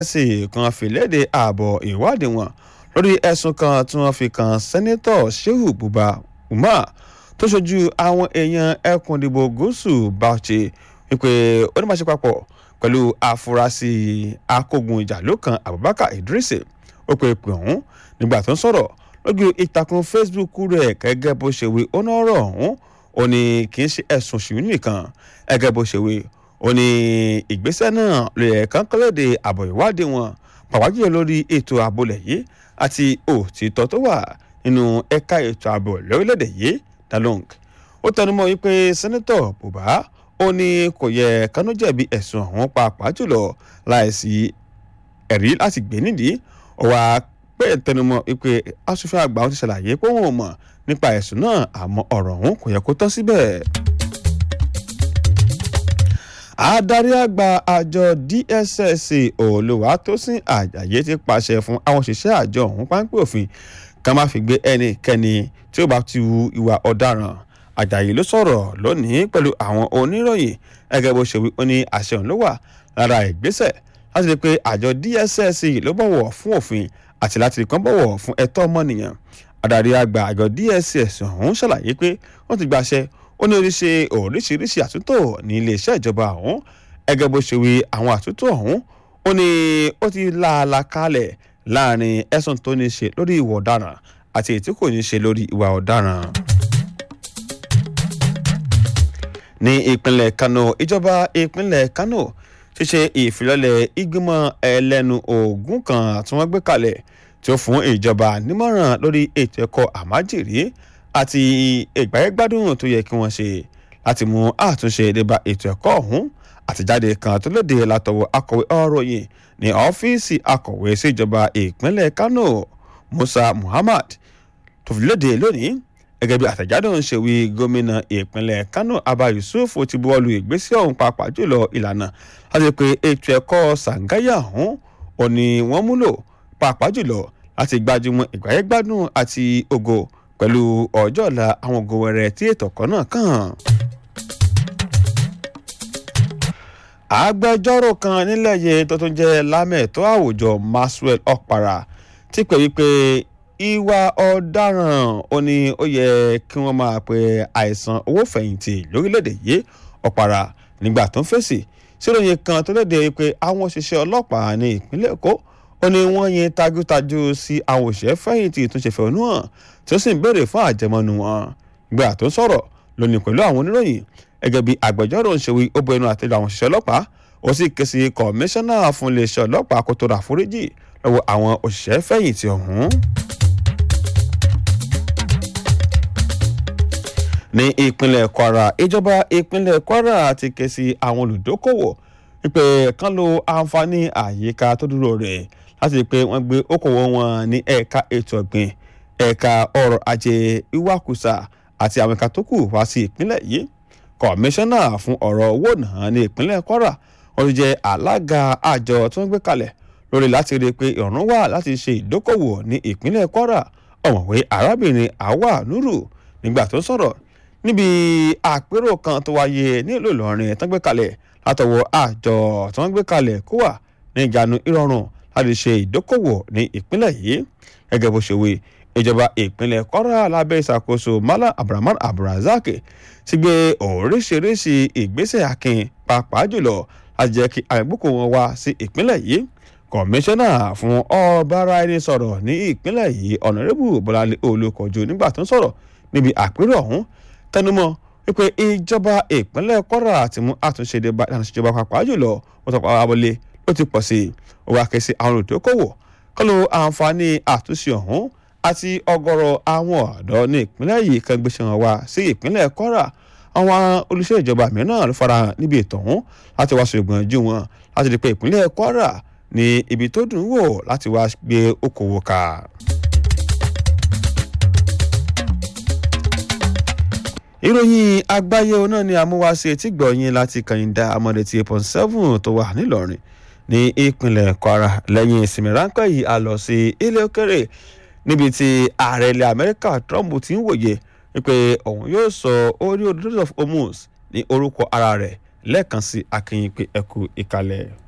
sì kan fìlédè ààbọ̀ ìwádìí wọn lórí ẹ̀sùn kan tí wọ́n fi kan sẹ́nẹ́tọ̀ shehu buba umar tó ṣojú àwọn èèyàn ẹkùn ìdìbò gúúsù bauchi wípé ó ní máa ṣe papọ̀ pẹ̀lú àfúrásì akógun ìjàló kan abubakar idris ó pe pè ọ̀hún nígbà tó ń sọ̀rọ̀ lójú ìtàkùn facebook rẹ̀ gẹ́gẹ́ bó ṣe wí ó ná ọ̀rọ̀ ọ̀hún ó ní kì í ṣe ẹ̀sùn ṣùgbọ́n nìkan gẹ́gẹ́ bó ṣe wí ó ní ìgbésẹ̀ náà lè kàn kọ́lẹ́dẹ̀ àbọ̀ ìwádìí wọn pàwájúlọ lórí ètò àbólẹ̀ yìí àti òtítọ́ tó wà nínú ẹ̀ka ètò ààbò lórílẹ̀‐èdè yìí dalong ó tẹnumọ́ wípé sẹ́nẹ́tọ̀ bùbá ó ní kò yẹ kánú jẹ̀bi ẹ̀sùn ọ̀hún pàápàá jùlọ láìsí ẹ̀rí láti gbé nídìí ó wá pé tẹnumọ́ wípé asòfin àgbà wọn ti ṣàlàyé pé wọn ò mọ̀ nípa ẹ̀sùn náà àmọ́ ọ̀rọ̀ ọ̀hún kò yẹ kó tán síbẹ̀ adarí àgbà àjọ dss olùwàtòsìn àjàyè ti pàṣẹ fún àwọn òṣìṣẹ́ àjọ ọ̀hún páńpẹ́ òfin ká má fi gbé ẹnikẹ́ni tí ó bá ti hu ìwà ọ̀daràn àjàyè ló sọ̀rọ̀ lónìí pẹ̀lú àwọn oníròyìn gẹ́gẹ́ bó ṣe wí ó ní àṣẹ òun ló wà lára ìgbésẹ̀ láti rí i pé àjọ dss ló bọ̀wọ̀ fún òfin àti láti rí kan bọ̀wọ̀ fún ẹ̀tọ́ ọmọnìyàn adarí àgbà àjọ dss ọ̀hún ṣàlàyé pé wọ́n ti gbàṣẹ ó ní oríṣi oríṣiríṣi àtúntò ní iléeṣẹ́ ìjọba ọ̀hún ẹgẹ́ bó ṣe wí àwọn àtúntò ọ̀hún ó ní ó ti láàlà kalẹ̀ láàrin ẹ̀sùn tó ní ṣe lórí ìwà ọ̀daràn àti èyí tí kò ní ṣe lórí ìwà ọ̀daràn. ní ìpínlẹ̀ kano ìjọba ìpínlẹ̀ kano ti ṣe ìfilọ́lẹ̀ ìgbìmọ̀ ẹlẹ́nu ogun kan tí wọ́n gbé kalẹ̀ tí ó fún ìjọba nímọ̀ràn lórí ètò ẹ̀kọ́ àmájèrè àti ìgbáyégbádùn tó yẹ kí wọ́n ṣe láti mú àtúnṣe débà ètò ẹ̀kọ́ ọ̀hún àtijáde kan tó léde látọwọ́ akọ̀wé ọ̀ròyìn ní ọ́fíìsì akọ̀wé síjọba ìpínlẹ̀ kano musa muhammad tó fi léde lónìí gẹ́gẹ́ bí àtẹ̀jáde ọ̀hún ṣe wí gómìnà ìpínlẹ̀ kano abba yusuf ti buwọ́lu ìgbésẹ̀ ọ̀hún pàápàá jùlọ ìlànà láti pé ètò ẹ̀kọ́ sàǹgáyà ọ̀hún ò ní wọ́n múlò pàápàá jùlọ láti gbájúmọ́ ìgbáyégbádùn àti ògo pẹ̀lú ọjọ́ ọ̀la àwọn ògo wẹrẹ tí ètò ọ̀kọ́ náà kàn. agbẹjọ́rò kan nílẹ̀ yìí tó tún jẹ́ lámẹ̀tọ́ àwùjọ maxwell ọ̀para ti pè wípé ìwà ọ̀daràn ó ní ó yẹ kí wọ́n máa pe àìsàn owó fẹ̀yìntì lórílẹ̀‐èdè yìí ọ̀para nígbà tó ń fèsì síròyìn kan tó léde pé àwọn òṣìṣẹ́ ọlọ́pàá ní ìpínlẹ̀ èkó ó ní wọ́n yin tajútajú sí àwọn òṣìṣẹ́ fẹ̀yìntì tó ṣe fẹ̀hónú hàn tí ó sì ń béèrè fún àjẹmọ́nu wọn nígbà tó ń sọ̀rọ̀ lónìí pẹ̀lú àwọn oníròyìn gẹ́gẹ́ bí agbẹjọ́rò ń ṣe wí ó bọ ẹnu àtẹ́lu àwọn òṣìṣẹ́ ọlọ́pàá ó sì ké sí kọmíṣánná fún iléeṣẹ́ ọlọ́pàá kó tó ra àforíjì lọ́wọ́ àwọn òṣìṣẹ́ fẹ̀yìntì ọ̀hún. ní ìpínlẹ̀ kwara ìjọba ìpínlẹ̀ kwara ti ké sí àwọn olùdókòwò wípé kán lo àǹfààní àyíká tó dúró rẹ̀ láti rí i pé wọ́n gbé okòwò wọn ní ẹ̀ka ètò ọ̀gbìn ẹ̀ka ọrọ̀ ajé ìwakùsà àti àwọn ẹ̀ka tó kù wá sí ìpínlẹ̀ yìí kọmíṣánná fún ọ̀rọ̀ owó náà ní ìpínlẹ̀ kwara wọ́n ti jẹ́ alága àjọ tí wọ́n gbé kalẹ̀ lórí láti rí i pé ìrọ̀rùn wà láti ṣe ìdókòwò ní ìpínlẹ̀ kwara ọ̀mọ̀wé arábìnrin awa nuru nígbà tó sọ̀rọ̀ níbi àpérò kan tó wáyé nílùú ìlọrin tó ń gbé kalẹ̀ látọwọ́ àjọ tí wọ́n gbé kalẹ̀ kó wà ní ìjánu ìrọ̀rùn láti ṣe ìdókòwò ní ìpínlẹ̀ yìí gẹ́gẹ́ bó ṣe wí ìjọba ìpínlẹ̀ kwara lábẹ́ ìṣàkóso malam abdulrahman abdulrasaq ti gbé oríṣiríṣi ìgbésẹ̀ akin pàápàá jùlọ láti jẹ́ kí àgbẹ̀bùkù wọn wá sí ìpínlẹ̀ yìí kọmíṣánná fún ọ̀bára ẹni sọ̀rọ̀ ní ìpínlẹ̀ yìí ọ̀nàrẹ́bù bọ́láńlé olùkọ́jú nígbà tó ń sọ̀rọ̀ níbi àpérò ọ̀hún tẹnumọ́ wípé ìjọba ìpínlẹ̀ kwara ti mú àtúnṣe débà ìlànà ìṣèjọba pàápàá jùlọ wọ́n tọpa abọ́lé ló ti pọ̀ sí i ó wá ké sí àwọn olùdókòwò kọ́lù àǹfààní àtúnṣe ọ̀hún àti ọgọ́rọ̀ àwọn ọ̀dọ́ ní ìpínlẹ̀ yìí kan gbéṣẹ́ wọn wá sí ìpínlẹ̀ kwara àwọn olùṣẹ́ ìjọba mìíràn ló fara hàn níbi ètò ọ̀hún láti wá ṣègbọ̀n ju wọn láti rí pé ìpínlẹ̀ kwara ní ibi tó dùn wò láti wá gbé okòwò ká. ìròyìn àgbáyé náà ni àmúwáṣe tí gbọ̀nyìn láti kàyìndà amọ̀dé tí eight point seven tó wà nílọrin ní ìpínlẹ̀ kwara lẹ́yìn ìsinmi ráńpẹ́ yìí a lọ sí ilé òkèrè níbi tí ààrẹ ilẹ̀ amẹ́ríkà trump ti ń wòye wípé òun yóò sọ orí odò of hormuz ní orúkọ ara rẹ̀ lẹ́ẹ̀kan sí akínyìn pé ẹkú ìkàlẹ̀.